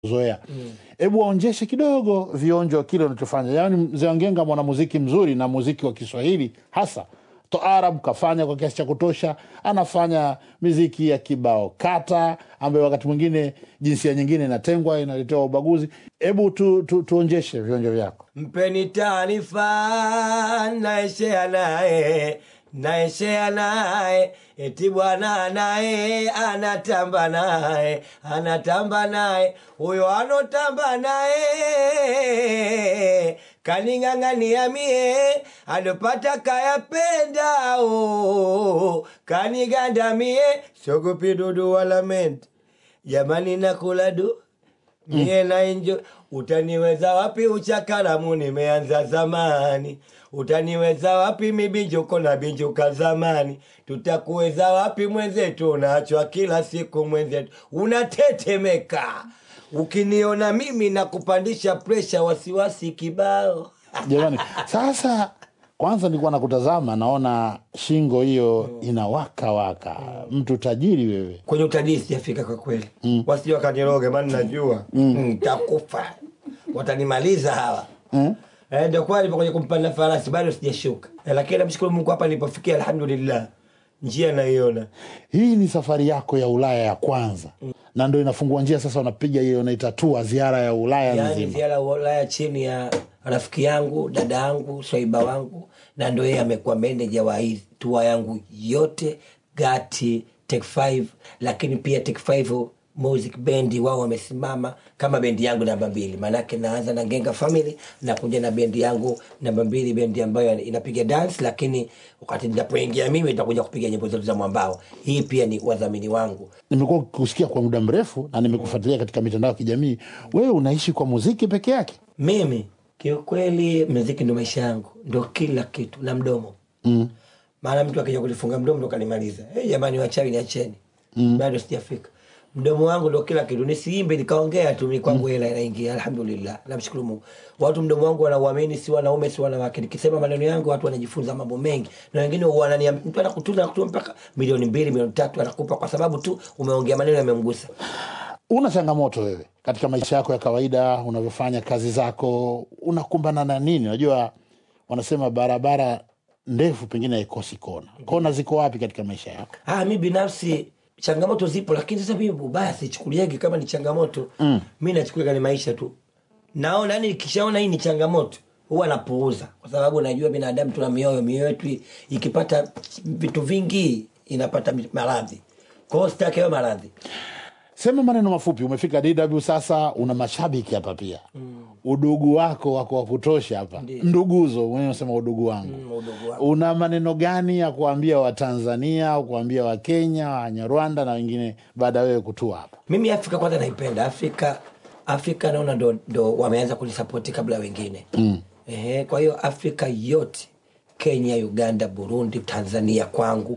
zoea hebu waonjeshe kidogo vionjo kile unachofanya yaani mzee wangenga mwanamuziki mzuri na muziki wa kiswahili hasa toarab kafanya kwa kiasi cha kutosha anafanya miziki ya kibao kata ambayo wakati mwingine jinsia nyingine inatengwa inaletewa ubaguzi hebu tu, tu, tuonjeshe vionjo vyako mpeni taarifa naeshea naye naeshea naye eti bwana naye anatamba naye anatamba naye huyo anotamba naye kaning'ang'ania mie alopata kayapendao kaniganda mie sogopi dudu wala mente jamani nakula du mie na enjo utaniweza wapi uchakaramu nimeanza zamani utaniweza wapi mibinjuko na binjuka zamani tutakuweza wapi mwenzetu unachwa kila siku mwenzetu unatetemeka ukiniona mimi na kupandisha presha wasiwasi kibao jamani sasa kwanza nilikuwa nakutazama naona shingo hiyo inawaka waka mtu tajiri wewe kwenye utalii sijafika kwa kweli mm. wasije wakaniroge maana najua ntakufa watanimaliza hawa mm? Eh, ndio kwa nipo kwenye kumpanda farasi bado sijashuka eh, lakini namshukuru mungu hapa nilipofikia alhamdulillah njia naiona hii ni safari yako ya ulaya ya kwanza na ndo inafungua njia sasa unapiga hiyo unaitatua ziara ya ulaya yaani nzima ziara ya ulaya chini ya rafiki yangu dada yangu swaiba wangu na ndo yeye amekuwa meneja wa hii tua yangu yote gati tek 5 lakini pia tek 5 music bendi wao wamesimama kama bendi yangu namba mbili maanake naanza na genga family nakuja na bendi yangu namba mbili bendi ambayo inapiga dance lakini wakati ninapoingia mimi itakuja kupiga nyimbo zetu za mwambao hii pia ni wadhamini wangu nimekuwa kusikia kwa muda mrefu na nimekufuatilia katika mitandao ya kijamii wewe unaishi kwa muziki peke yake mimi kiukweli mziki ndo maisha yangu ndo kila kitu na mdomo mm. maana mtu akija kulifunga mdomo ndo kanimaliza hey, jamani wachawi niacheni mm. bado sijafika mdomo wangu ndo kila kitu nisiimbe nikaongea tu mi kwangu hela inaingia alhamdulillah namshukuru mungu watu mdomo wangu wanauamini si wanaume si wanawake nikisema maneno yangu watu wanajifunza mambo mengi na wengine wanania mtu anakutunza nakutuma mpaka milioni mbili milioni tatu anakupa kwa sababu tu umeongea maneno yamemgusa una changamoto wewe katika maisha yako ya kawaida unavyofanya kazi zako unakumbana na nini unajua wanasema barabara ndefu pengine haikosi kona kona ziko wapi katika maisha yako ah, mi binafsi changamoto zipo lakini sasa mimi ubaya sichukuliagi kama ni changamoto mm. mi nachukulia ni maisha tu naona yani nikishaona hii ni changamoto huwa napuuza kwa sababu najua binadamu tuna mioyo mioyo yetu i- ikipata vitu vingi inapata maradhi kwa hiyo sitaki hayo maradhi sema maneno mafupi umefika dw sasa una mashabiki hapa pia mm. udugu wako wako wa kutosha hapa nduguzo mwenyewe unasema udugu wangu Mm, udugu wangu. una maneno gani ya kuambia watanzania au kuambia wakenya wanyarwanda na wengine baada ya wewe kutua hapa mimi afrika kwanza naipenda afrika afrika naona ndo, ndo wameanza kunisapoti kabla ya wengine mm. Ehe, kwa hiyo afrika yote kenya uganda burundi tanzania kwangu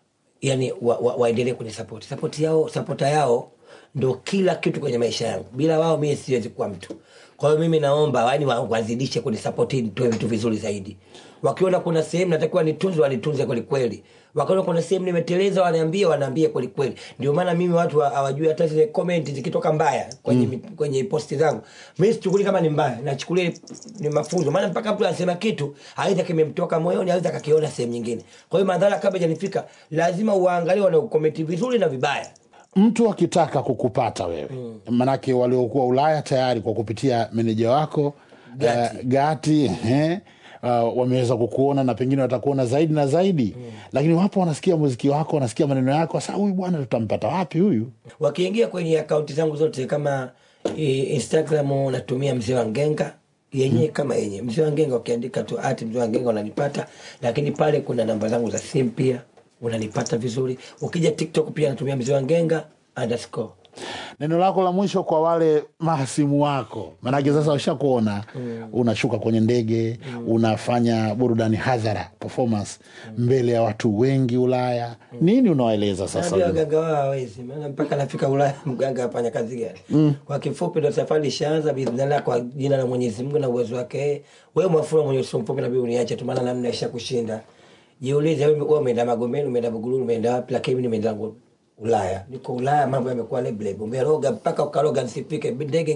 yani waendelee wa, waendelee kunisapoti sapoti yao sapota yao ndo kila kitu kwenye maisha yangu bila wao mimi siwezi kuwa mtu kwa hiyo mimi naomba yani wa- wazidishe kunisapoti nitoe vitu vizuri zaidi wakiona kuna sehemu natakiwa nitunze wanitunze kwelikweli wakiona kuna sehemu nimeteleza wanaambia wanaambia kwelikweli ndio maana mimi watu wa- hawajui hata zile comment zikitoka mbaya kwenye, mm. kwenye posti zangu mi sichukuli kama ni mbaya nachukulia ni mafunzo maana mpaka mtu anasema kitu aidha kimemtoka moyoni aidha kakiona sehemu nyingine kwa hiyo madhara kabla janifika lazima uwaangalie wanaokomenti vizuri na vibaya mtu akitaka kukupata wewe mm. manake waliokuwa ulaya tayari kwa kupitia meneja wako Gati. uh, gati eh, uh, wameweza kukuona na pengine watakuona zaidi na zaidi mm. lakini wapo wanasikia muziki wako wanasikia maneno yako sasa huyu bwana tutampata wapi huyu wakiingia kwenye akaunti zangu zote kama e, instagram natumia mzee wa ngenga yenyewe kama yenye mzee wa ngenga ukiandika tu ati mzee wa ngenga unanipata lakini pale kuna namba zangu za simu pia unanipata vizuri ukija tiktok pia natumia mzee wa ngenga underscore neno lako la mwisho kwa wale mahasimu wako manake sasa washakuona mm. unashuka kwenye ndege mm. unafanya burudani hadhara performance mm. mbele ya watu wengi ulaya mm. nini unawaeleza sasa Naambia waganga wao hawezi maana mpaka nafika ulaya mganga afanya kazi gani mm. kwa kifupi ndo safari ishaanza bismillah kwa jina la mwenyezi mungu na uwezo wake wewe mwafura mwenye uso mfupi nabii uniache tu maana namna isha kushinda jiulize wewe wewe umeenda magomeni umeenda buguruni umeenda wapi lakini mimi nimeenda zangu ulaya niko ulaya mambo yamekuwa lebleb umeroga mpaka ukaroga nsipike ndege